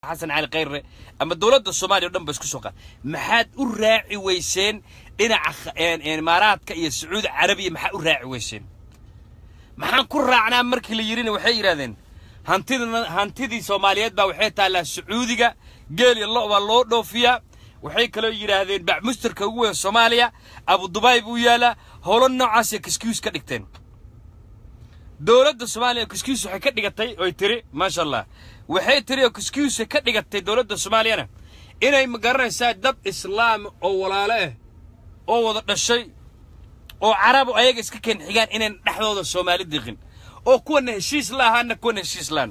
xasan cali khayre ama dowladda soomaaliya o dhan ba isku soo qaad maxaad u raaci weyseen dhinaca imaaraadka iyo sacuudi carabiya maxaa u raaci weyseen maxaan ku raacnaa markii la yidhina waxay yidhahdeen hantidina hantidii soomaaliyeed baa waxay taallaa sacuudiga geel iyo lo' baa loo dhoofiyaa waxay kaloo yidhaahdeen bacmustarka ugu weyn soomaaliya abu dubaay buu yaalaa howlo noocaasay kiskius ka dhigteen dowladda soomaaliya kiskius waxay ka dhigatay oy tiri maasha allah waxay tiri oo kiskiusay ka dhigatay dowladda soomaaliyana inay ma garanaysaa dad islaam oo walaalo ah oo wada dhashay oo carabu ayaga iska keen xigaan inayn dhexdooda soomaali diqin oo kuwana heshiis la ahaana kuwana heshiis laano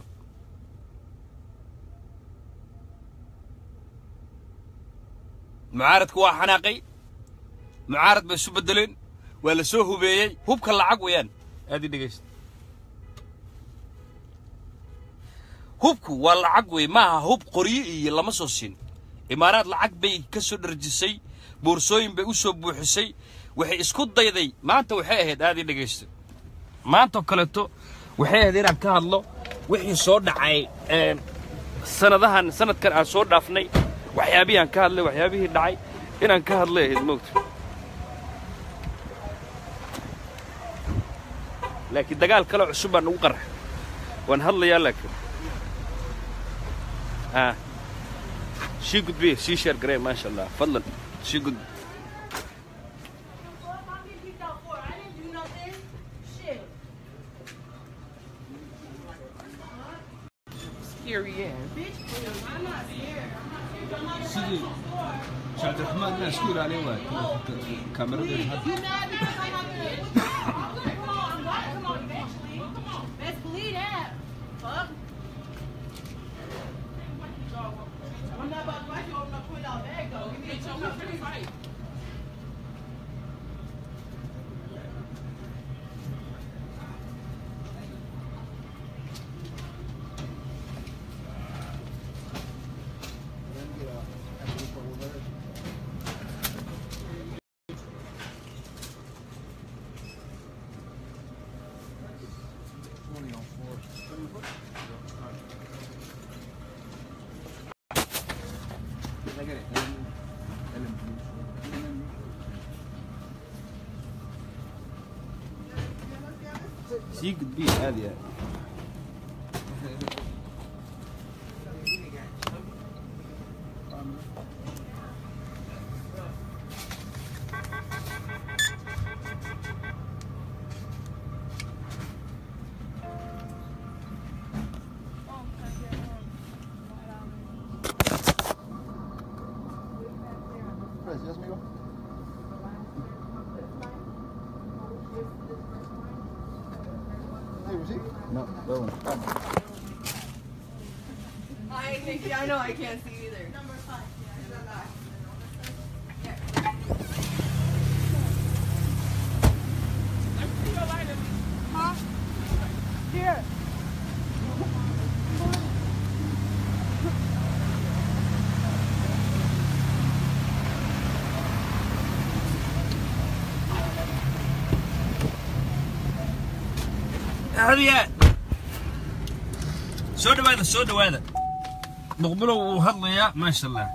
mucaaradku waa xanaaqay mucaarad bay isu beddeleen waa la soo hubeeyey hubka lacag weeyaan aad ii dhegaysta hubku waa lacag wey maaha hub qoryo iyo lama soo siin imaaraad lacag bay ka soo dharjisay boorsooyin bay u soo buuxisay waxay isku dayday maanta waxay ahayd aad ii dhegaysta maantoo kaleeto waxay ahayd inaan ka hadlo wixii soo dhacay sanadahan sanadkan aan soo dhaafnay waxyaabihii aan ka hadlay waxyaabihii dhacay inaan ka hadlay ahayd moogta laakiin dagaal kale cusub baa nagu qarxa waan hadlayaa laakiin ها شي قد بيه شي شير قريب ما شاء الله فضلا شي قد Scary ass. sidii cabdiraxmaan inaan isku ilaalin waay kaamirada Best believe that. Fuck. I'm not about to watch you open up put out bag though. Give me a chunk of pretty fight. sii gudbiya aad iyo aad No, that one. I think I know I can't see either. Number five. Huh? Here. هذه soo dhawaada soo dhawaada muqbilow wuu hadlayaa maasha allah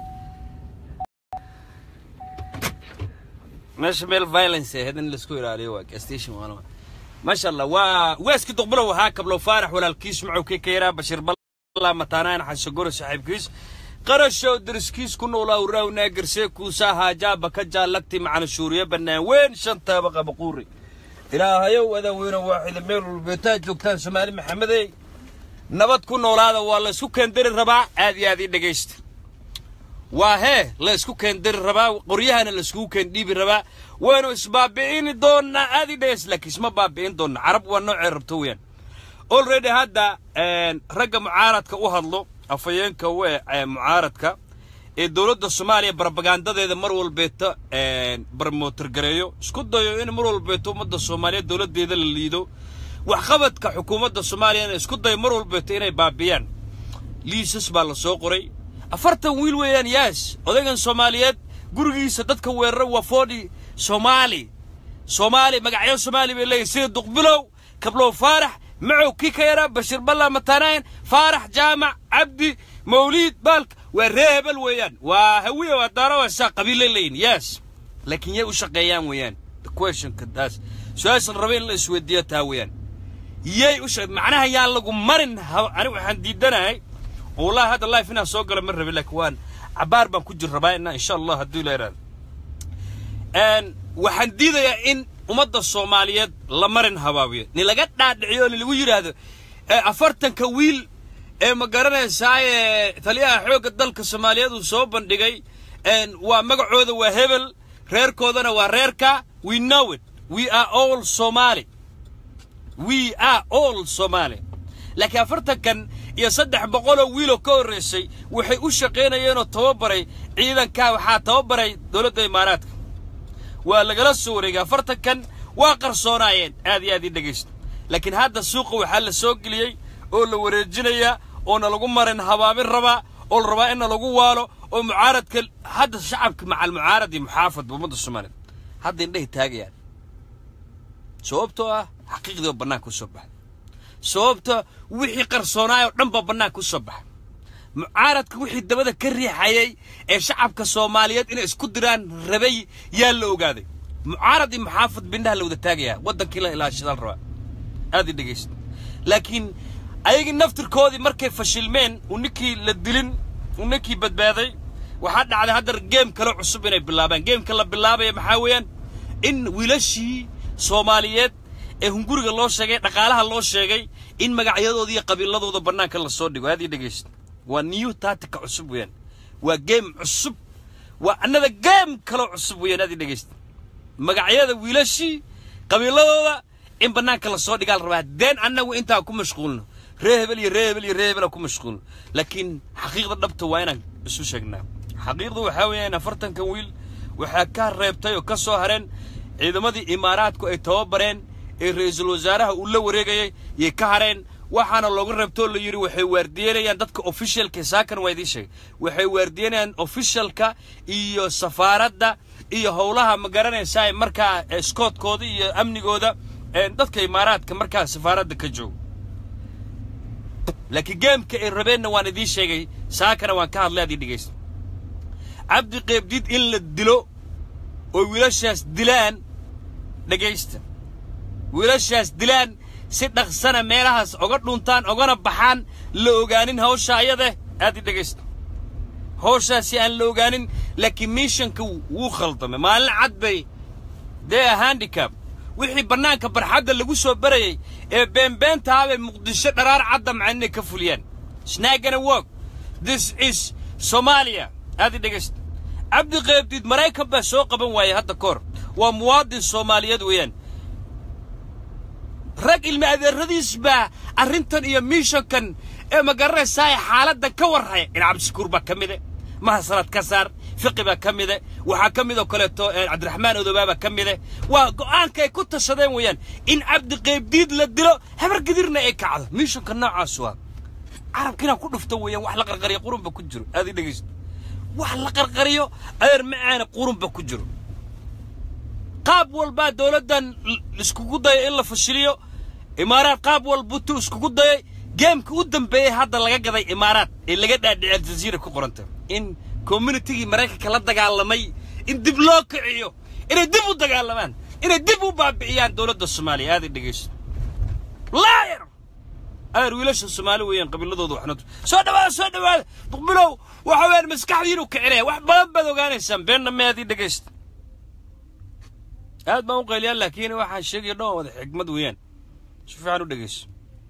meesha meel violence ahayd in laisku ilaaliyo waa station waana maasha allah waa weeski duqbilow ahaa kablow faarax walaalkiis macowkii ka yaraa bashir balla mataanaan xasogoro saaxiibkiis qarashow dariskiis ku noolaa uraawnaa garsee kuusaa haajaaba ka jaallagti macana shuuriye bannaan weyn shantaaba qabaquuri ilaahayow adan weyno waaxida meel walbeetaa joogtaan soomaali maxamedey nabad ku noolaada waa la isku keendari rabaa aad iyo aad ii dhegaysta waa hee la isku keendari rabaa qoryahana la iskugu keendhiibi rabaa waynu isbaabi'ini doonnaa aad ii dhegaysta laakiin isma baabi'in doonna carab waa noocee rabto weeyaan already hadda ragga mucaaradka u hadlo afhayeenka u ee mucaaradka ee dowladda soomaaliya barbagandadeeda mar walbeeta barmootargareeyo isku dayo in mar walbeeto ummadda soomaaliyeed dowladdeeda la liido waxqabadka xukuumadda soomaaliyana isku dayo mar walbeeto inay baabiyaan liisas baa la soo qoray afartan wiil weeyaan yaas odaygan soomaaliyeed gurigiisa dadka weerara waa foodhi soomaali soomaali magacyo soomaali bay leeyihin sida duqbilow kablow faarax macow kii ka yaraa bashir balla matanayn faarax jaamac cabdi mawliid baalka waa ree hebel weeyaan waa hawiye waa daaro waa saa qabiile leeyihin yes laakiin yay u shaqeeyaan weeyaan the questionka taas su-aasha la raba in la isweydiiyo taa weeyaan yay u shaqe macnaha yaa lagu marin ha- anigu waxaan diidanahay والله هذا اللايف هنا سوق له مره بالاكوان عبار بان كجر رباينا ان شاء الله هدو ليران ان waxaan diidayaa in ummadda soomaaliyeed la marin habaabiyo ni laga dhaadhiciyo ni lagu yidhaahdo ee afartanka wiil ee ma garanaysaaye taliyaha xoogga dalka soomaaliyeed uu soo bandhigay een waa magacooda waa hebel reerkoodana waa reerka we know it we are all somali we are all somali laakiin afartankan iyo saddex boqoloo wiiloo ka horraysay waxay u shaqaynayeenoo tababaray ciidankaa waxaa tababaray dowladda imaaraadka waa lagala soo wareegay afartankan waa qarsoonaayeen aad iyo aad ii dhegaysta laakiin hadda suuqa waxaa la soo geliyey oo la wareejinayaa oona lagu marin habaabin rabaa oo la rabaa inna lagu waalo oo mucaaradka hadda shacabka macal mucaarad iyo muxaafadba ummadda soomaaliya hadda indhahay taagayaan sababtoo ah xaqiiqdii oo bannaanka u soo baxay sababta wixii qarsoonaay oo dhan baa bannaanka u soo baxay mucaaradka wixii dabada ka riixayay ee shacabka soomaaliyeed inay isku diraan rabay yaa la ogaaday mucaarad iyo muxaafad bindhaha la wada taagayaa waddankii la ilaashadaan rabaa aad i dhegaysta laakiin ayagii naftirkoodii markay fashilmeen uu ninkii la dilin uu ninkii badbaaday waxaa dhacday haddar geem kale cusub inay bilaabaan geemka la bilaabaya maxaa weeyaan in wiilashii soomaaliyeed ee hunguriga loo sheegay dhaqaalaha loo sheegay in magacyadooda iyo qabiiladooda bannaanka la soo dhigo aad ii dhegaysta waa new tactica cusub weeyaan waa geem cusub waa annada geem kaloo cusub weeyaan aad ii dhegaysta magacyada wiilashii qabiiladooda in bannaanka la soo dhigaa la rabaa deen annagu intaan ku mashquulno ree hebel iyo ree hebel iyo ree hebel aan ku mashquulno laakiin xaqiiqda dhabta waa inaan isu sheegnaa xaqiiqdu waxaa weeyaan afartankan wiil waxaa ka reebtay oo ka soo hareen ciidamadii imaaraadku ay tababareen ee ra'iisul wasaaraha uu la wareegayay yay ka hareen waxaana looga reebtoo la yidhi waxay waardiyenayaan dadka officialka saakan waa idiin sheegay waxay waardiyenayaan officialka iyo safaaradda iyo howlaha ma garanaysaa markaa iskoodkooda iyo amnigooda ee dadka imaaraadka markaa safaaradda ka jooga laakiin geemka ay rabeenna waan idiin sheegay saakana waan ka hadlay aad ii dhegaysta cabdi qeybdiid in la dilo oo wiilashaas dilaan dhegaysta wiilashaas dilaan si dhaqsana meelahaas oga dhuntaan ogana baxaan la ogaanin hawsha ayade aad ii dhegaysta hawshaasi aan la ogaanin laakiin miishanka wuu khaldamay maalin cad bay dee handicab wixii bannaanka barxadda lagu soo barayay ee beenbeentahaa bay muqdisho dharaar cadda macaan inay ka fuliyaan snaagana wog this is soomaaliya aad ii dhegaysta cabdi qeybdiid maraykan baa soo qaban waayay hadda ka hor waa muwaadin soomaaliyeed weeyaan rag ilmi adeeradiis baa arrintan iyo miishankan ee ma garanaysaa xaaladdan ka warraya in cabdishakuur baa ka mide mahasanaad ka saar fiqi baa ka mide waxaa ka midoo kaleeto cabdiraxmaan odobaa baa ka mide waa go'aanka ay ku tashadeen weeyaan in cabdi qeybdiid la dilo habargadirna ay kacdo miishanka noocaas waa carabka inaan ku dhufto weeyaan wax la qarqariyo qurunba ku jiro aad ii dhegaysto wax la qarqariyo adeer macaana qurunba ku jiro qaab walbaa dowladdan iskugu dayay in la fashiliyo imaaraad qaab walbutuu iskugu dayay geemka u dambeeyey hadda laga gaday imaaraad ee laga dhaadhicay aljaziira ku qoranta in communitigii maraykanka la dagaalamay in dib loo kiciyo inay dib u dagaalamaan inay dib u baabi'iyaan dowladda soomaaliya aad i dhegayso laayar adeer wiilasha soomaali weeyaan qabiiladooda waxna soo dhawaada soo dhawaada duqbilow waxa weeyaan maskaxdiinu kicinaya wax badan baad ogaanaysaan beenna ma aad ii dhegaysta aad baan u qayliyaa laakiin waxaan sheegaya dhan wada xigmad weeyaan si fiican u dhegayso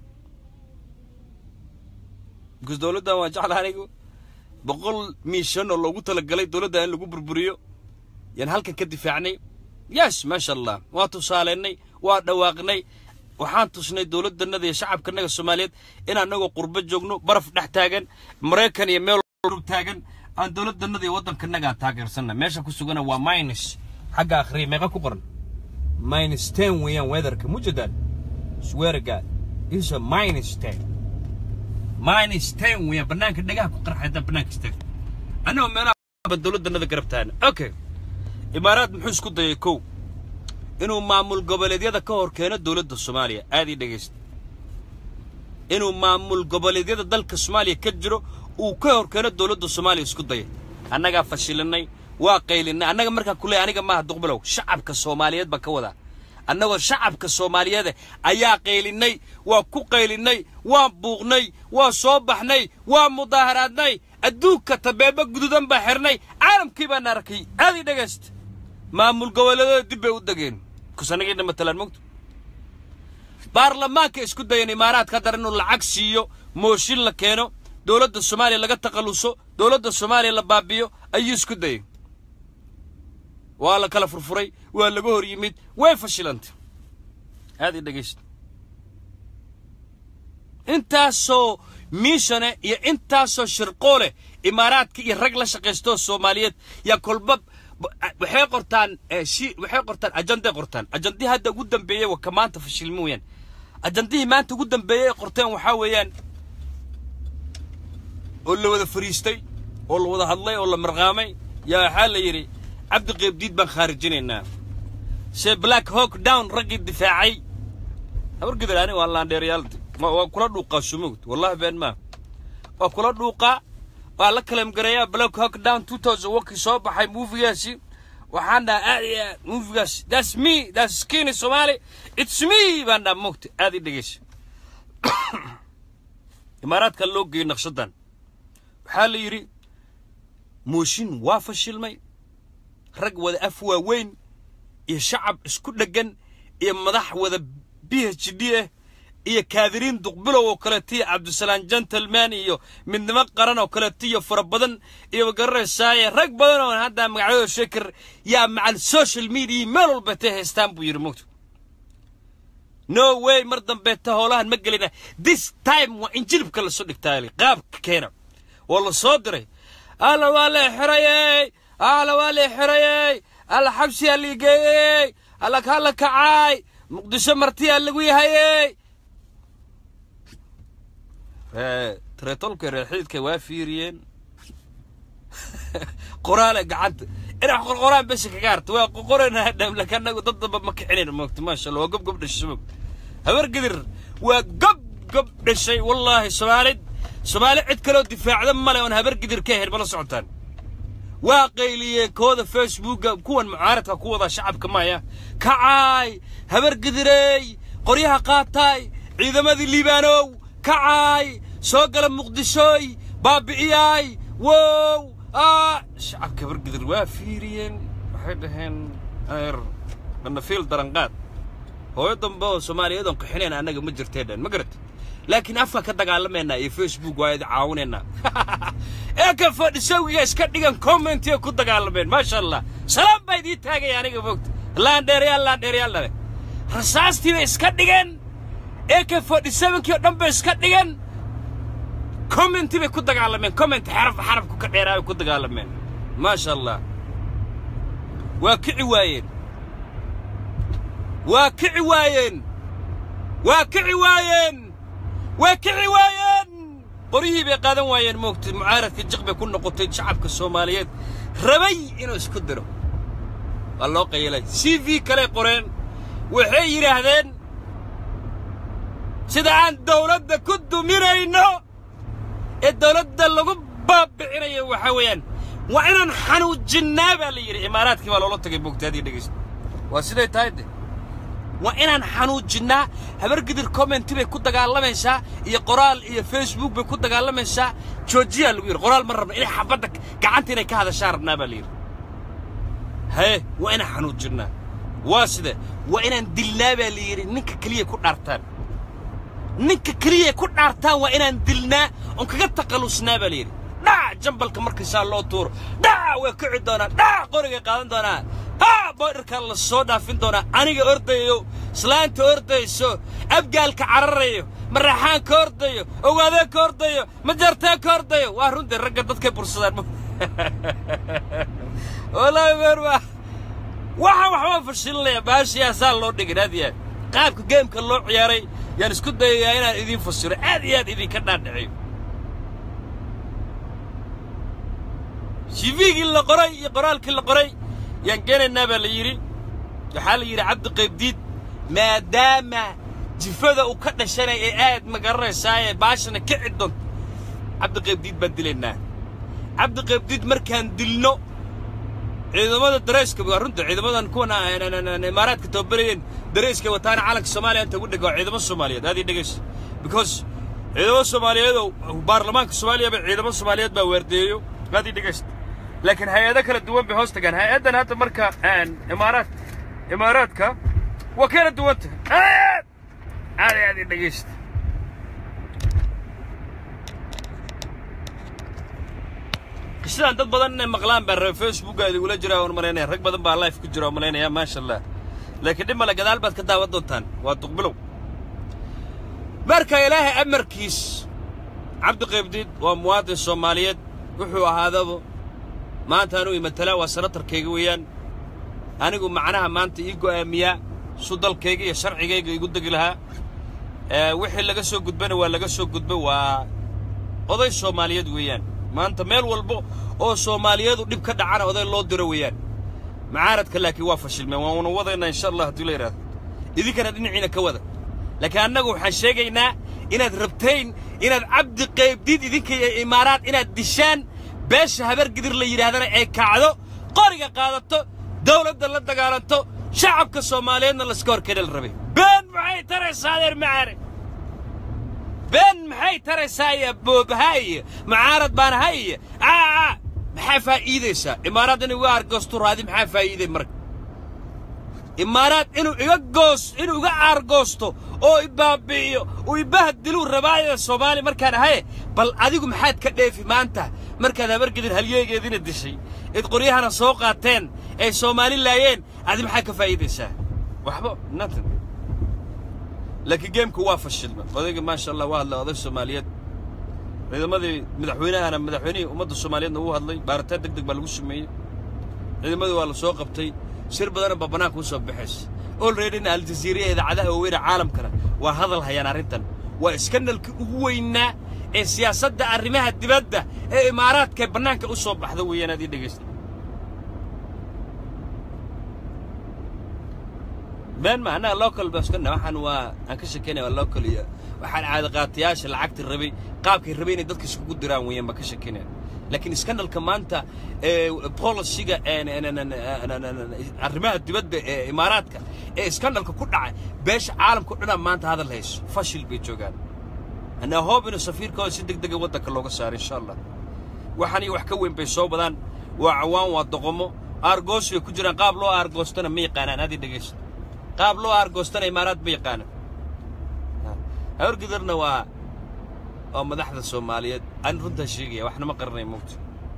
because dowladdan waa jecla anigu boqol miishan oo loogu talagalay dowladda in lagu burburiyo yaan halkan ka difaacnay yes maasha allah waa tusaaleennay waa dhawaaqnay waxaan tusnay dowladdannada iyo shacabkanaga soomaaliyeed in annagoo qurbo joogno baraf dhex taagan maraykan iyo meel taagan aan dowladdannada iyo waddankanagaa taageersanna meesha ku sugana waa minus xagga akhriya meeqa ku qoran minus ten weeyaan weatherka mujadaan swearga is a minus ten minus ten weeyaan bannaanka dhagaha ku qarxa haddaan bannaanka istaagto annagoo meelaha dowladdannada garab taagna okay imaaraad muxuu isku dayay kow inuu maamul goboleedyada ka hor keeno dowladda soomaaliya aad ii dhegaysta inuu maamul goboleedyada dalka soomaaliya ka jiro uu ka horkeeno dowladda soomaaliya isku dayay annagaa fashilinay waa qaylinay annaga markaa ku leeyahay aniga maaha duqbilow shacabka soomaaliyeed baan ka wadaa annagoo shacabka soomaaliyeede ayaa qaylinay waa ku qaylinay waan buuqnay waa soo baxnay waa mudaaharaadnay adduunka tabeeba guduudan baa xirnay caalamkii baan arkay aadii dhegaysta maamul goboleedada dib bay u degeen kusanagina matalaan mogto baarlamaanka isku dayan imaaraadka haddana inuu lacag siiyo mooshin la keeno dowladda soomaaliya laga takhalluso dowladda soomaaliya la baabiyo ayuu isku dayay waa la kala furfuray waa laga hor yimid way fashilantay aad ii dhegaysta intaasoo miishane iyo intaasoo shirqoole imaaraadka iyo rag la shaqaystoo soomaaliyeed yaa kolba waxay qortaan shi waxay qortaan ajanday qortaan ajandihii hadda ugu dambeeyey waa ka maanta fashilmi weeyaan ajandihii maanta ugu dambeeyey ay qorteen waxaa weeyaan oo la wada fariistay oo la wada hadlay oo la marqaamay yaa waxaa la yidhi cabdi qeybdiid baan khaarijinaynaa se black hawk down raggii difaacay habar gidar ani waa laandheerayaaldi waa kula dhuuqaa sumugd wallahi been maa waa kula dhuuqaa waa la kalamgareeyaa black hawk down two thousand wakii soo baxay muufigaasi waxaan dhaha aad iyo aad muufigaasi that's me that's skinny somali it's me baan dhaha mugta aad ii dhegeysa imaaraadka loo geeyey naqshadan waxaa la yidhi mooshin waa fashilmay rag wada af waaweyn iyo shacab isku dheggan iyo madax wada b h d ah iyo kaadiriin duqbilow oo kaleeto iyo cabdisalaam gentleman iyo midnimo qaran oo kaleeto iyo fara badan iyo magaranaysaay rag badan oo hadda magacyadooda sheekar yaa macal social media meel walba tay haystaan buu yidhi mugto no way mar dambeeta howlahan ma gelina this time waa in jilibka lasoo dhigtaa qaabka keena waa la soo diray alla waa la xirayey alla waa la xirayey alla xabsiyaa liigeeyey alla kala kacaay muqdisho martiyaa lagu yahayey tareetolka reerxididka waa fiiriyeen qoraale gacanta inax qorqoraan besha kaga harta waa qoqoranaa dhamlaka anagu dad damba ma kicinayn moogta maasha allah waa gob gob dhashay moog habar gidir waa gob gob dhashay wallaahi soomaalid soomaali cid kaloo difaacda male oon habar gidir ka ahayn mala socotaan waa qayliyeen kooda facebooka kuwan mucaaradka ku wada shacabka maya kacaay habar gidirey qoryaha qaataay ciidamadii liibaanow kacaay soo gala muqdishooy baabi'iyaay wow aa shacabka habar gidir waa fiiriyeen waxay dhaheen aer banafiil daranqaad hooyo dambe oo soomaaliyeed oon qaxinayn annaga ma jirtee dhan ma garat laakiin afka ka dagaalamaynaa iyo facebook waa idi caawinaynaa ee ka fadhisowiga iska dhigan commentiga ku dagaalameen maasha allah salaam baa idii taagaya aniga fogta laandheerayaal laandheerayaal dhale rasaastii bay iska dhigeen ee ka fadhisabankii oo dhan bay iska dhigeen commenti bay ku dagaalameen comment xaraf xarafku ka dheeraa bay ku dagaalameen maasha allah waa kici waayeen waa kici waayeen waa kici waayeen waa kici waayeen qoryihii bay qaadan waayeen moogtay mucaaradka jiq bay ku noqotay shacabka soomaaliyeed rabay inuu isku diro waa loo qayilay c v kale qoreen waxay yidhaahdeen sida aan dawladda ku duminayno ee dawladda lagu baabicinayo waxaa weeyaan waa inaan xanuujinnaa baa la yidhi imaaraadkii baa loola tagay moogtaadii dhegaysta waa siday tahay de waa inaan xanuujinnaa habargidir commenti bay ku dagaalamaysaa iyo qoraal iyo facebook bay ku dagaalamaysaa joojiyaa lagu yidhi qoraal ma rabna inay xabadda gacanta inay ka hadashaa rabnaa baa la yidhi haye waa inaan xanuujinnaa waa side waa inaan dilnaa baa la yidhi ninka keliya ku dhaartaan ninka keliya ku dhaartaan waa inaan dilnaa oon kaga takhallusnaa baa la yidhi dhac jambalka markaysaa loo tuuro dhac way kici doonaa dhac qorigay qaadan doonaa haa boodharkaa la soo dhaafin doonaa aniga ordayo islaanta ordayso abgaalka cararayo maraxaanka ordayo ogaadeenka ordayo majarteenka ordayo waa runtii ragga dadkay bursadaan wallaahi meer waa waxa waxbaa fashilinaya baashiyaasaa loo dhigin aad iyo aad qaabka geemka loo ciyaaray yaan isku dayayaa inaan idiin fasiro aad iyo aad idinka dhaadhiciyo shivigii la qoray iyo qoraalkii la qoray yaan geenaynaa baa la yidhi waxaa la yidhi cabdi qaybdiid maadaama jifada uu ka dhashanay ee aad ma garanaysaaye baashana kici doonto cabdi qaybdiid baan dilaynaa cabdi qaybdiid markaan dilno ciidamada dareyska waa runta ciidamadan kuwan imaaraadka tababarayeen dareyska wataana calanka soomaaliya inta ugu dhega waa ciidamo soomaaliyeed aad ii dhegaysa because ciidamo soomaaliyeed oo baarlamaanka soomaaliyaba ciidamo soomaaliyeed baa waardeeyo aad ii dhegaysa laakiin hay-ado kala duwan bay hoos tagaan hay-addan hadda marka imaaraad imaaraadka waa kala duwanta aad aad aad ii dhegaysta qishadan dad badan inay maqlaan baa reer facebooka idigula jira oon malaynaya rag badan baa life ku jira oo malaynaya maasha allah laakiin dhib male gadaal baad ka daawan doontaan waa duqbilow marka ilaahay amarkiis cabdi qaybdiid waa muwaadin soomaaliyeed wuxuu ahaadaba maanta anuu imatala waa sanatarkayga weeyaan anigu macnaha maanta ii go'aamiyaa su dalkayga iyo sharcigayga igu degi lahaa wixii laga soo gudbana waa laga soo gudba waa oday soomaaliyeed weeyaan maanta meel walba oo soomaaliyeedu dhib ka dhacana oday loo diro weeyaan macaaradka laakiin waa fashilmeen waana wadaynaa insha allah haddii la yidhahdo idinkana dhinaciina ka wada laakiin annagu waxaan sheegaynaa inaad rabtayn inaad cabdi qaybdiid idinka iyo imaaraad inaad dishaan beesha habargidir la yidhaahdana ay kacdo qoriga qaadato dawladda la dagaalanto shacabka soomaaliyeedna laska horkedha la rabay been maxay taraysaa adeer macaare been maxay taraysaa iyo boobaha iyo mucaarad baan ahay iyo aa maxaa faa'iidaysaa imaaraad inuu iga aargoosto raadi maxaa faa'iiday marka imaaraad inuu iga goos inuu iga aargoosto oo ibaabi'iyo uu ibahdiluu rabaayada soomaaliya markaan ahaye bal adigu maxaad ka dheefi maanta markaad habargedin halyeegeediina dishay id qoryahana soo qaateen ay soomaali laayeen adi maxaa ka faa'iidaysaa waxba nothing laakiin geemku waa fashilma odayga maasha allah waa hadlay oday soomaaliyeed ciidamadii madaxweynahana madaxweynihii ummadda soomaaliyeedna uu hadlay baaritaan deg deg baa lagu sameeyey ciidamadii waa la soo qabtay shir badanna baa bannaanka u soo baxaysa olreadyna aljaziiriya idaacadaha waaweyne caalamkana waa hadal hayaan arrintan waa iskandalkii ugu weynaa ee siyaasadda arrimaha dibadda ee imaaraadka bannaanka u soo baxda weeyaan aad ii dhegaysta been ma annaga local baa iska waxaan waa aan ka shekeynaya waa local iyo waxaan caada qaatayaasha lacagta rabay qaabkay rabay inay dadka iskugu diraan weeyaan baa ka shekeynaya laakiin iskandalka maanta ee policiga arrimaha dibadda ee imaaraadka ee iskandalka ku dhacay beesha caalamka o dhanaa maanta hadal hayso fashil bay joogaan anaa hoob inuu safiirkooda si deg dega waddanka looga saaro insha allah waxaan iyo wax ka weyn bay soo badaan waa cawaan waa doqomo aargoos bay ku jiraan qaab loo aargoostana ma yaqaanaan adii dhegaysta qaab loo aargoostana imaaraad ma yaqaanaan hawrgidarna waa waa madaxda soomaaliyeed aan runtaa sheegaya waxna ma qaranay mugta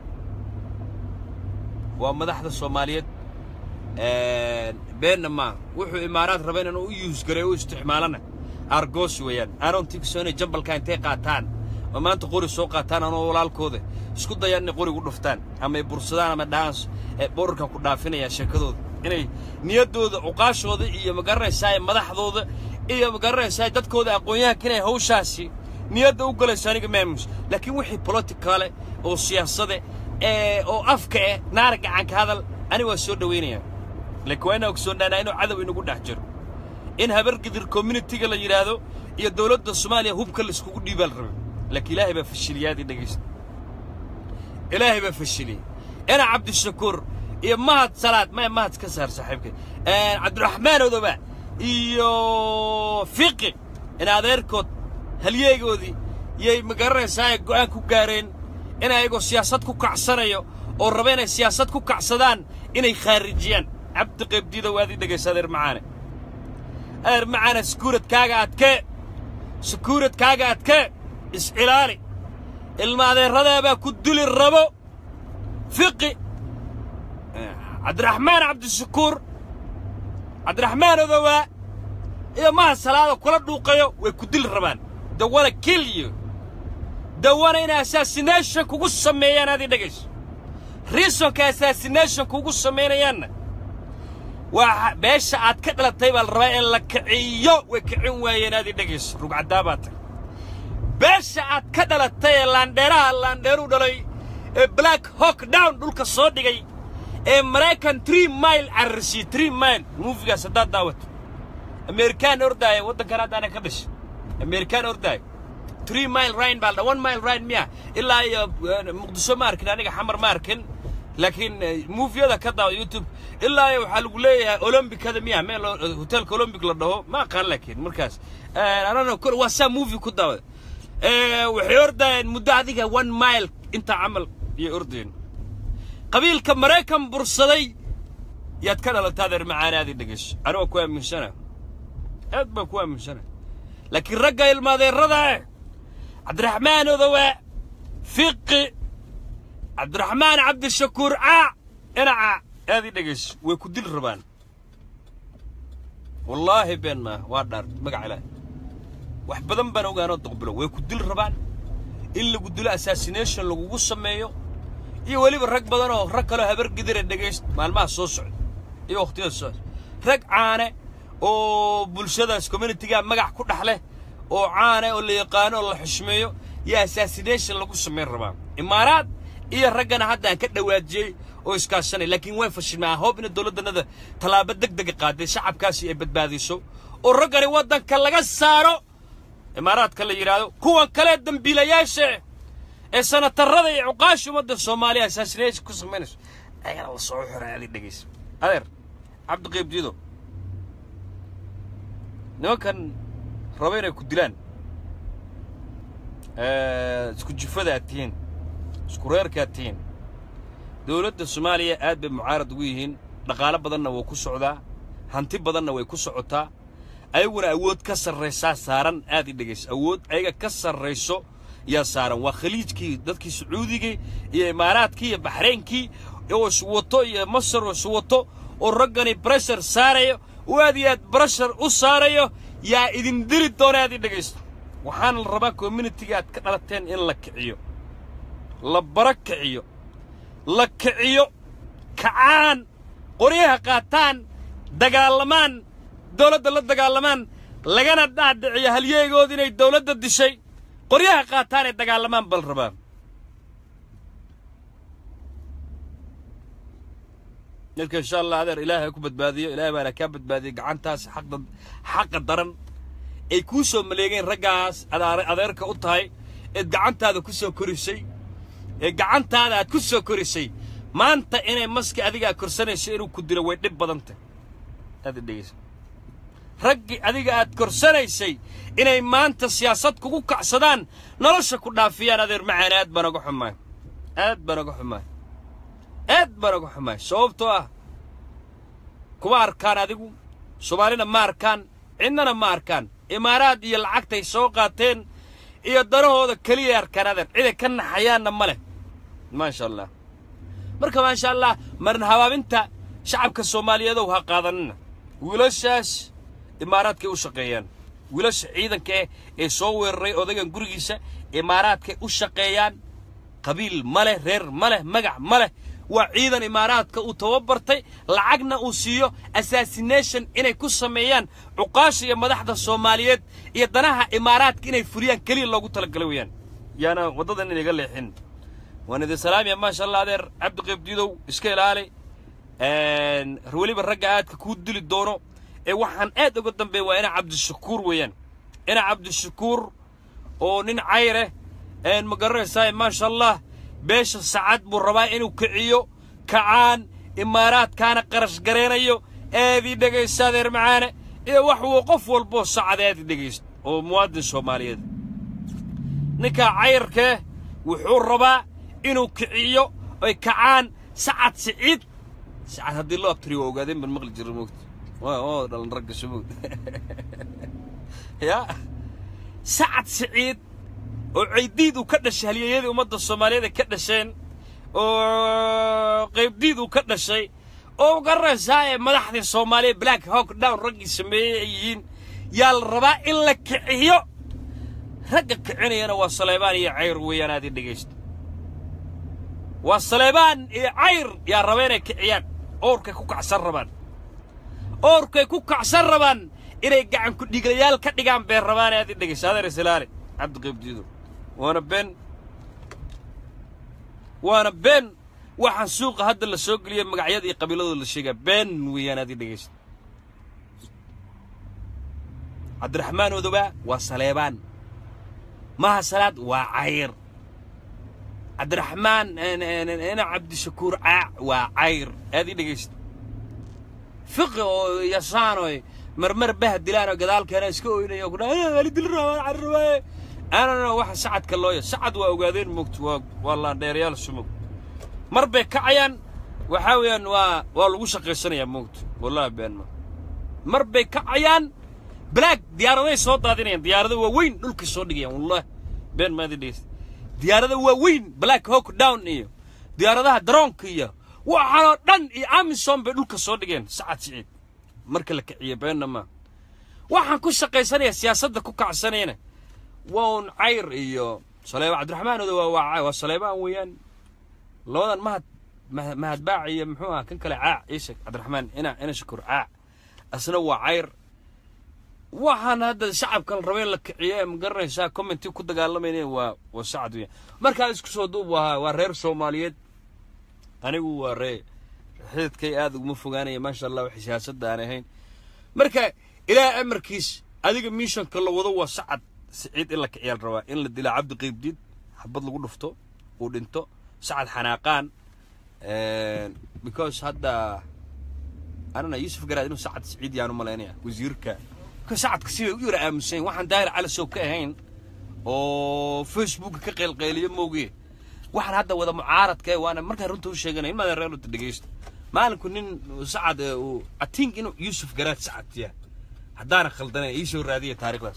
waa madaxda soomaaliyeed beenna maa wuxuu imaaraad raba inaan u yuusgaray u isticmaalana aargoos weeyaan aanon tigso inay jambalka intay qaataan oo maanta qori soo qaataan anoo walaalkooda isku dayaan inay qorigu dhuftaan ama ay bursadaan ama dhaans ee borarkan ku dhaafinaya sheekadooda inay niyaddooda cuqaashooda iyo magaranaysaa madaxdooda iyo magaranaysaa dadkooda aqoon-yahanka inay hawshaasi niyadda u galayso aniga maamus laakiin wixii boliticaale oo siyaasade ee oo afka eh naara gacanka hadal ani waa soo dhowaynayaa laakiin waa inaan ogsoonaanaa inuu cadow inagu dhex jiro in habargidir communitiga la yidhaahdo iyo dawladda soomaaliya hubka laiskugu dhiibaa la rabay laakiin ilaahay baa fashiliyaadii dhegaysta ilaahay baa fashiliyey ina cabdishakuur iyo mahad salaad maya mahad ka saar saaxiibkay cabdiraxmaan odoba iyo fiqi in adeerkood halyeegoodii yay magaranaysaa ay go'aan ku gaareen in ayagoo siyaasad ku kacsanayo oo raba inay siyaasad ku kacsadaan inay khaarijiyaan cabdi qaybdiida waadii dhegaysa adeer macaane adeer macaane sakuuradkaaga adkee sakuuradkaaga adkee is-ilaali ilma adeerradaabaa ku dili rabo fiqi cabdiraxmaan cabdishakuur cabdiraxmaan odowaa iyo maha salaada kula dhuuqayo way ku dili rabaan dawana kill you dawana inay assassination kugu sameeyaan aad ii dhegayso reasonka assassination kugu samaynayaanna waa beesha aad ka dhalatay baa la rabaa in la kiciyo way kicin waayeen aad ii dhegayso rugcaddaa baa tag beesha aad ka dhalatay ee laandheeraha laandheeruu dhalay ee black hawk down dhulka soo dhigay ee maraykan tree mile cararsiye tree mile muufigaas haddaad daawato amerikaan ordaaya waddankan haddaana ka dhashay amerikaan ordaaya three mile ride baa la dhaha one mile ride miya ilaa iyo eh, muqdisho ma arkin aniga xamar ma arkin laakiin eh, moviyada ka daawa youtube ilaa iyo waxaa lagu leeyahay olombikada miya meel oo- eh, hotelka olombic la dhaho ma aqaan laakiin markaas anana kor waa saa movie ku daawa Eh, waxay ordayeen muddo adiga one mile inta camal iyo ordayeen qabiilka maraykan bursaday yaad ka dhalatay adeer macaanaadii dhegeyso anigoo ku aaminsana aad baan ku aaminsana laakiin ragga ilmaadeerada eh cabdiraxmaan odowa fiqi cabdiraxmaan cabdishakuur caa inaca aad ii dhegeyso way ku dil rabaan wallaahi been maa waa dhaar magac ilaah wax badan baan ogaanoo doqbilo way ku dil rabaan in lagu dilo assassination lagugu sameeyo iyo weliba rag badan oo rag kaloo habar gidira dhegayst maalmaha soo socda iyo wakhtiyada soo socda rag caane oo bulshadaas communityga magac ku dhex leh oo caane oo la yaqaano oo la xushmeeyo iyo assassination lagu samayn rabaa imaaraad iyo raggana hadda aan ka dhawaajiyey oo iskaashanay laakiin way fashilmaa hoob ina dowladdanada tallaabo deg dega qaaday shacabkaasi ay badbaadiso oo raggani waddanka laga saaro imaaraadka la yidhaahdo kuwan kale dembiilayaasha ee sanatarada iyo cuqaasha ummadda soomaaliya assassination ku samaynayso ayagana la soo xiray adi dhegaysa adeer cabdiqayb diido nimankan raba inay ku dilaan Eh, isku jufada aad tihiin isku reerka aad tihiin dowladda soomaaliya aad bay mucaarad ugu yihiin dhaqaalo badanna waa ku socdaa hanti badanna way ku socotaa ayaguna awood ka sarraysaa saaran aad i dhegayso awood ayaga ka sarrayso yaa saaran waa khaliijkii dadkii sacuudigii iyo imaaraadkii iyo baxraynkii oo iswato iyo masar oo iswato oo raggani breshar saarayo oo aad iyo aad breshar u saarayo yaa idin dili doona aad i dhegaysto waxaana la rabaa communitiga aad ka dhalateen in la kiciyo la bara kiciyo la kiciyo kacaan qoryaha qaataan dagaalamaan dowladda la dagaalamaan lagana dhaadhiciyo halyeegood inay dowladda dishay qoryaha qaataan ee dagaalamaan bal rabaa marka insha allah adeer ilaahay ha ku badbaadiyo ilaahay baana kaa badbaadiyey gacantaas xaqda xaqa daran ay kuu soo maleegeen raggaas adaar- adeerka u tahay eed gacantaada ku soo korisay ee gacantaada aad ku soo korisay maanta inay maski adigaa korsanayso inuu ku dilo way dhib badan tahay aad i dhegeysa raggii adiga aad korsanaysay inay maanta siyaasad kugu kacsadaan nolosha ku dhaafiyaan adeer macaan aad baan oga xumaay aad baan oga xumaay aad baan oga xumaay sababtoo ah kuma arkaan adigu soomaalina ma arkaan cidnana ma arkaan imaaraad iyo lacagtay soo qaateen iyo danahooda keliya arkaan adeer ciday ka naxayaanna ma leh maasha allah marka maasha allah marin habaabinta shacabka soomaaliyeedow ha qaadanina wiilashaas imaaraadkay u shaqeeyaan wiilasha ciidanka eh ee soo weeraray odagan gurigiisa imaaraadkay u shaqeeyaan qabiil ma leh reer ma leh magac ma leh waa ciidan imaaraadka uu tababartay lacagna uu siiyo assassination inay ku sameeyaan cuqaasha iyo madaxda soomaaliyeed iyo danaha imaaraadka inay fuliyaan keliya loogu talagalay weeyaan yaana waddadan inaga leexin waan idin salaamaya maasha allah adeer cabdiqayb diidow iska ilaali weliba ragga aadka kuu dili doono ee waxaan aad uga dambeeya waa ina cabdishakuur weeyaan ina cabdishakuur oo nin cayreh ma garanaysaa maasha allah beesha sacad buu rabaa inuu kiciyo kacaan imaaraadkaana qarash garaynayo aadii dhegaysta adeer macaane iyo wax wuu qof walboo sacad aadii dhegaysta oo muwaadin soomaaliyeed ninkaa cayrkee wuxuu rabaa inuu kiciyo oy kacaan sacad siciid sacad haddii loo abtiriyo waa ogaadeen baan maqli jiray moogta waa oo dhalan ragga sumog ya sacad siciid oo caydiid uu ka dhashay halyeeyadii ummadda soomaaliyeed ay ka dhasheen oo qaybdiid uu ka dhashay oo garanaysaa ee madaxdii soomaaliya black hawk down raggii sameeyey ay yihiin yaa la rabaa in la kiciyo ragga kicinayana waa saleebaan iyo cayr weeyaan aad ii dhegaysta waa saleebaan iyo cayr yaa raba inay kiciyaan oorkay ku kacsan rabaan oorkay ku kacsan rabaan inay gacan ku dhiglayaal ka dhigaan been rabaan aad ii dhegaysta adeer islaale cabdiqaybdiido waana been waana been waxaan suuqa hadda la soo geliyay magacyada iyo qabiiladooda la sheegaa been weeyaan aad ii dhegaysta cabdiraxmaan odobaa waa saleebaan maha salaad waa cayr cabdiraxmaan ina cabdishakuur caac waa cayr aad ii dhegaysta fiqi oo yasaanoy marmar bah dilaanoo gadaalkeena iska oynayo ku dhaha ali dil rabaa carrabaaye aanana waxa sacadka looya sacad waa ogaadeen moogta waa waa laandheerayaal sumog mar bay kacayaan waxaa weeyaan waa waa lagu shaqaysanayaa moogta wallahi been ma mar bay kacayaan black diyaaraday soo daadinayaan diyaarada waaweyn dhulka soo dhigayaan wallahi been maadi dhegeysta diyaarada waaweyn black hawk down iyo diyaaradaha daroonka iyo waxaanoo dhan iyo amison bay dhulka soo dhigeen sacad siciid marka la kiciyo beenna ma waxaan ku shaqaysanaya siyaasadda ku kacsanayna waa un cayr iyo saleeba cabdiraxmaan odo waa waa waa saleebaan weeyaan labadan mahad mahad mahadbaac iyo muxuu ahaa kan kale caac iisheeg cabdiraxmaan ina ina shakur caac asna waa cayr waxaan hadda shacabka la rabay in la kiciyo ee ma garanaysaa commenti ku dagaalamayna waa waa sacad weeyaan markaa isku soo duub waa waa reer soomaaliyeed anigu waa ree xididkay aad uguma fogaanaya maasha allah waxay siyaasadda aan ahayn marka ilaahay amarkiis adiga mishanka la wado waa sacad siciid in la kiciyaal rabaa in la dila cabdi qiybdiid xabad lagu dhufto uu dhinto sacad xanaaqaan because hadda anana yuusuf garaad inuu sacad siciid yaan u malaynaya wasiirka ka sacadka sibay u yara aamusan waxaan daahir cali sow ka ahayn oo facebooka ka qaylqayliyo moogiye waxaan hadda wada mucaaradka eh waana markaan runta u sheeganay in maadan reerluta dhegaysto maalinku nin sacad ee uu atink inuu yuusuf garaad sacad yahay haddaana khaldanay ii soo raadiya taariikhdaas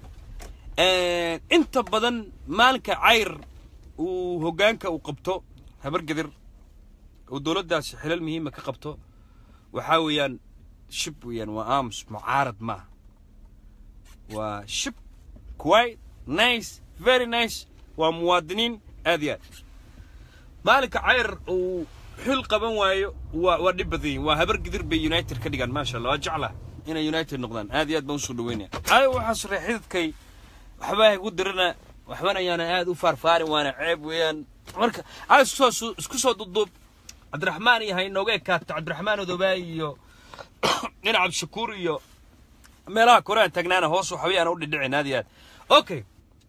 inta badan maalinka cayr uu hoggaanka uu qabto habargedir uu dowladdaasi xilal muhiima ka qabto waxaa weeyaan shib weeyaan waa aamus mucaarad maaha waa shib quite nice very nice waa muwaadiniin aad iyo aad maalinka cayr uu xil qaban waayo waa waa dhib badan yihin waa habargedir bay united ka dhigaan maasha allah waa jeclaa inay united noqdaan aad iyo aad baan usoo dhaweynaya ay waxaas ree xididkay waxbaa igu dirana waxbana ayaana aad u faarfaarin waana ceeb weeyaan marka a isku soo isku soo duduub cabdiraxmaan iyo haynooga ekaato cabdiraxmaan odobaay iyo dhinac cabdishakuur iyo meelaha koraan taagnaana hoos waxba yaana u dhidhicin aad iyo aad okay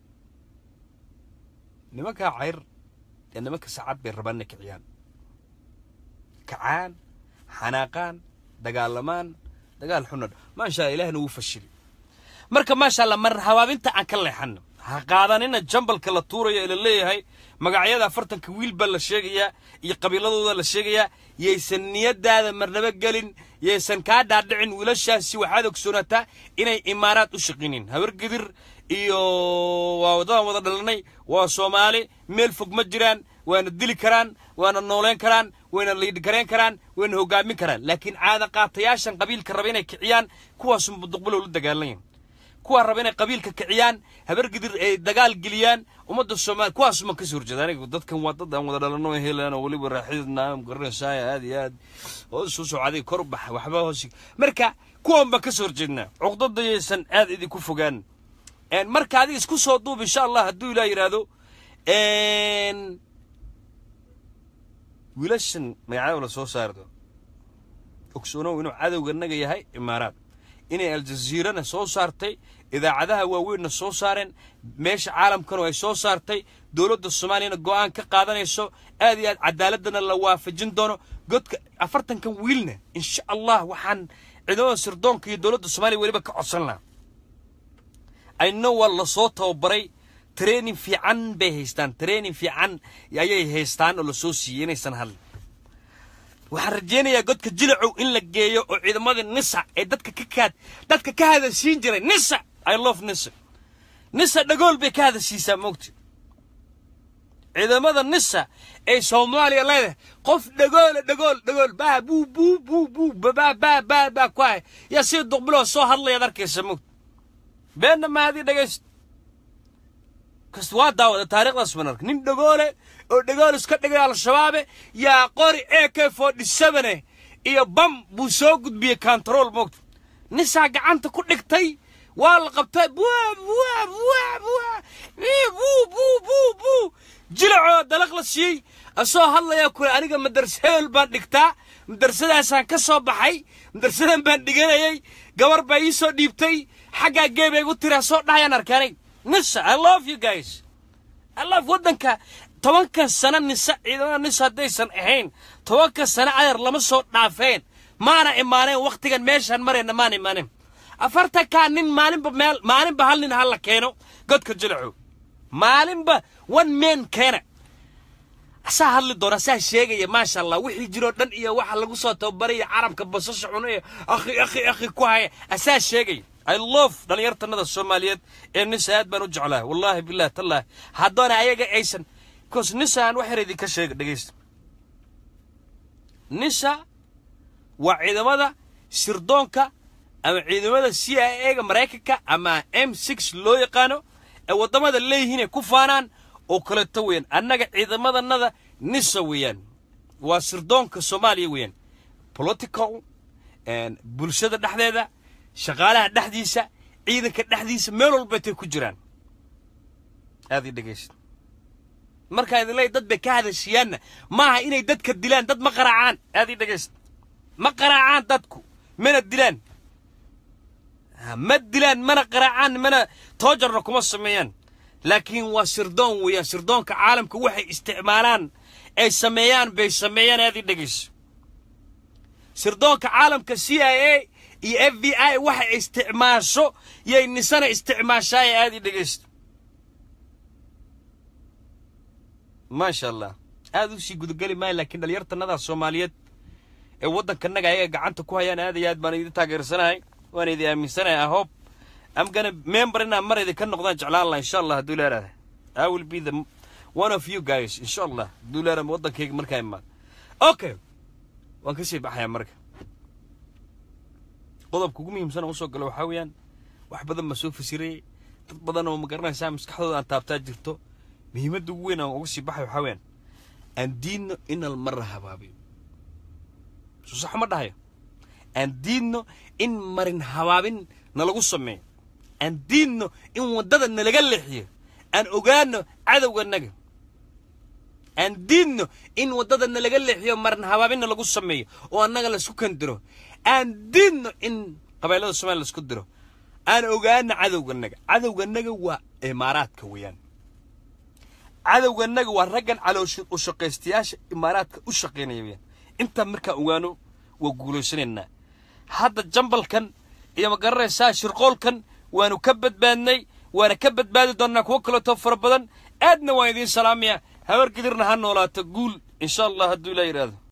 nimankaa cayr ee nimanka saacad bay rabaan inay kiciyaan kacaan xanaaqaan dagaalamaan dagaal xunna maasha allah ilaahna wuu fashili marka maasha allah mar habaabinta aan ka leexano ha qaadanina jambalka la tuurayo ee la leeyahay magacyada afartanka wiil baa la sheegayaa iyo qabiiladooda la sheegayaa yaysan niyadaada marnaba gelin yaysan kaa dhaadhicin wiilashaasi waxaad ogsoonataa inay imaaraad u shaqinin habargedir iyo waa waddadan wada dhalanay waa soomaali meel fog ma jiraan waana dili karaan waana nooleyn karaan wayna liidhgarayn karaan wayna hoggaamin karaan laakiin caada qaatayaashan qabiilka raba inay kiciyaan kuwaasuma duqbulow la dagaalanyin kuwaa raba inay qabiilka kiciyaan habargidir ay dagaal geliyaan ummadda soomaaliya kuwaasuma ka soo horjeeda aniga dadkan waa dad aan wada dhalano helaan oo weliba raaxidna garanaysaa aad iyo aad hoos soo socday kor u baxa waxba hoos marka kuwan baan ka soo horjeednaa cuqdada yaysan aad idinku fogaan marka adiga isku soo duub insha allah hadduu ilaah yidhaahdo wiilashan magacada la soo saardo ogsoonow inuu cadowga naga yahay imaaraad inay aljaziirana soo saartay idaacadaha waaweynna soo saareen meesha caalamkanu ay soo saartay dowladda soomaaliyana go'aan ka qaadanayso aad iyo aad cadaaladana la waafajin doono godka afartankan wiilna insha allah waxaan ciidamada sirdoonka iyo dowladda soomaaliya weliba ka codsan lahaa ayno waa lasoo tababaray training fiican bay haystaan training fiican ayay haystaan oo lasoo siiyey inaysan hadlin waxaan rajaynayaa godka jilacow in la geeyo oo ciidamada nisa ee dadka ka kaad dadka ka hadashiin jiray nisa i love nisa nisa dhagool bay ka hadashiisaa moogta ciidamada nisa ee soomaaliya leedahay qof dhagoole dhagool dhagool baa buu buu buu buu baa baa baa baa ku hay yaa sida duqbiloo soo hadlayaad arkaysa moogta beenna maadii dhagayst kasta waa daawada taariikhdaas baan arkay nin dhagoole oo dhagool iska dhigay al-shabaabe yaa qori a k forty sevene iyo bam buu soo gudbiyey control moogta nisaa gacanta ku dhigtay waa la qabtay bua bua bua bua buu buu buu buu jilacoo dalaq la siiyey asoo hadlayaa kule aniga madarsaeel baan dhigtaa madrasadaasaan ka soo baxay madrasadan baan dhiganayay gabar baa ii soo dhiibtay xaggaa geebay igu tiraa soo dhahayaan arkaanay nisa i love you guys i love waddanka tobankan sano nisa ciidamada nisa haddaysan ahayn tobankan sano ayar lama soo dhaafeen maana imaaneen wakhtigan meeshaan marayna maana imaaneen afartankaa nin maalinba meel maalinba hal nin hala keeno godka jilaco maalinba one man keena asaa hadli doona asaa sheegaya maasha allah wixii jiroo dhan iyo waxa lagu soo tababaraya carabka basasha cuno iyo akhi akhi akhi ku haya asaa sheegaya i love dhallinyartanada soomaaliyeed ee nisa aad baan u jeclahay wallaahi billahi tallahi haddoona ayaga aysan bcause nisa aan wax yar idinka sheega dhegaysta nisa waa ciidamada sirdoonka ama ciidamada c i a-ga maraykanka ama m six loo yaqaano ee waddamada leeyihiin ay ku faanaan oo kaleeto weeyaan annaga ciidamadanada nisa weeyaan waa sirdoonka soomaaliya weeyaan political bulshada dhexdeeda shaqaalaha dhexdiisa ciidanka dhexdiisa meel walbatay ku jiraan aad ii dhegaysta markaa idin leey dad bay ka hadashiyaanna maaha inay dadka dilaan dad ma qaraacaan aad ii dhegaysta ma qaraacaan dadku mana dilaan ma dilaan mana qaraacaan mana toojarna kuma sameeyaan laakiin waa sirdoon weeyaan sirdoonka caalamka waxay isticmaalaan ay sameeyaan bay sameeyaan aad ii dhegayso sirdoonka caalamka c i a iyo f b i waxay isticmaasho yay nisana isticmaashaay aad ii dhegaysto maasha allah aad u sii gudageli maayo laakiin dhalinyartanadaa soomaaliyeed ee waddankanaga ayaga gacanta ku hayaan aad iyo aad baan idin taageersanahay waan idin aaminsanahay i hope I'm gonna member inaan mar idinka noqdaan jeclaan laha insha allah hadduu leerahay I will be the one of you guys insha allah hadduu leerahay waddankayga markaa imaado okay waan ka sii baxayaa marka qodobka ugu muhiimsan oo usoo galo waxaa weeyaan wax badan baa soo fasirayay dad badan oo ma garanaysaa maskaxdooda aan taabtaa jirto muhiimadda ugu weyn aan uga sii baxay waxaa weeyaan aan diidno inal marra habaabiyo soo sax ma dhahayo aan diidno in marin habaabin nalagu sameeyo aan diidno in waddada nalaga leexiyo aan ogaano cadowganaga aan diidno in waddada nalaga leexiyo marin habaabinna lagu sameeyo oo annaga laisku kandiro aan diidno in qabailada somalia laisku diro aan ogaano cadowganaga cadowganaga waa imaaraadka weeyaan cadowganaga waa raggan caloosha u shaqaystayaasha imaaraadka u shaqaynaya weeyaan intaa markaa ogaano waa guulaysanaynaa hadda jambalkan iyo ma garanaysaa shirqoolkan waanu ka badbaadnay waana ka badbaadi doonnaa kuwo kaleetoo fara badan aadna waan idiin salaamaya habar gidirna ha noolaato guul insha allah hadduu ilaa yidhaahdo